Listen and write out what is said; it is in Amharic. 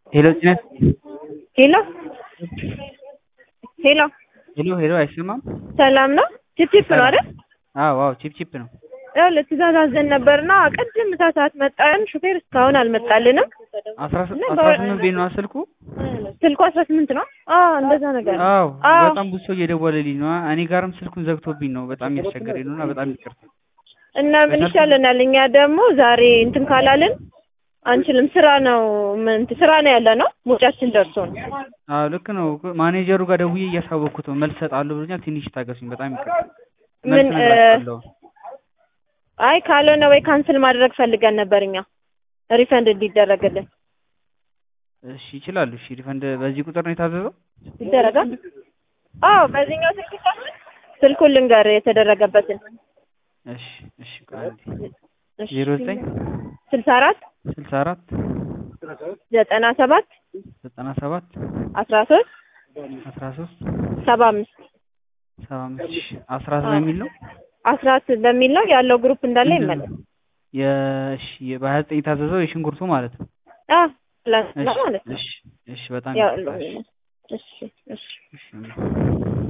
ሄሎ ጭነት ሄሎ ሄሎ ሄሎ ሄሎ አይሰማም? ሰላም ነው? ቺፕቺፕ ነው አይደል? አዎ አዎ ቺፕ ቺፕ ነው። ይኸውልህ ትእዛዝ አዘን ነበርና ቅድም ምሳ ሰዓት መጣን። ሹፌር እስካሁን አልመጣልንም። አስራ እና አስራ ስምንት ቤት ነው ስልኩ? ስልኩ አስራ ስምንት ነው። አዎ እንደዛ ነገር ነው። አዎ አዎ በጣም ብዙ ሰው እየደወለልኝ ነው። እኔ ጋርም ስልኩን ዘግቶብኝ ነው። በጣም እያስቸገረኝ ነው እና በጣም ይቅርታ። እና ምን ይሻለናል? እኛ ደግሞ ዛሬ እንትን ካላልን አንችልም። ስራ ነው ምን ስራ ነው ያለ ነው። ሙጫችን ደርሶ ነው። አዎ ልክ ነው። ማኔጀሩ ጋር ደውዬ እያሳወቅኩት ነው። መልስ እሰጣለሁ ብሎኛል። ትንሽ ታገሱኝ። በጣም ይቅርታ። መልስ ምን እ እነግራቸዋለሁ። አይ ካልሆነ ወይ ካንስል ማድረግ ፈልገን ነበር እኛ ሪፈንድ እንዲደረግልን እሺ ይችላሉ። እሺ ሪፈንድ በዚህ ቁጥር ነው የታዘዘው? ይደረጋል። አዎ በዚህኛው ስልክ ይቻላል። ስልኩን ልንገር የተደረገበትን እሺ እሺ ቆይ አንዴ እሺ። ዜሮ ዘጠኝ ስልሳ አራት ስልሳ አራት ዘጠና ሰባት ዘጠና ሰባት አስራ ሶስት አስራ ሶስት ሰባ አምስት ሰባ አምስት እሺ አስራት በሚል ነው አስራት በሚል ነው ያለው ግሩፕ እንዳለ ምንድን ይመለስ። ነው? የእሺ በሀያ ዘጠኝ የታዘዘው የሽንኩርቱ ማለት ነው። አዎ ፕላስ እሺ ማለት ነው። እሺ እሺ በጣም ያው ይቅርታ። እሺ እሺ እሺ እሺ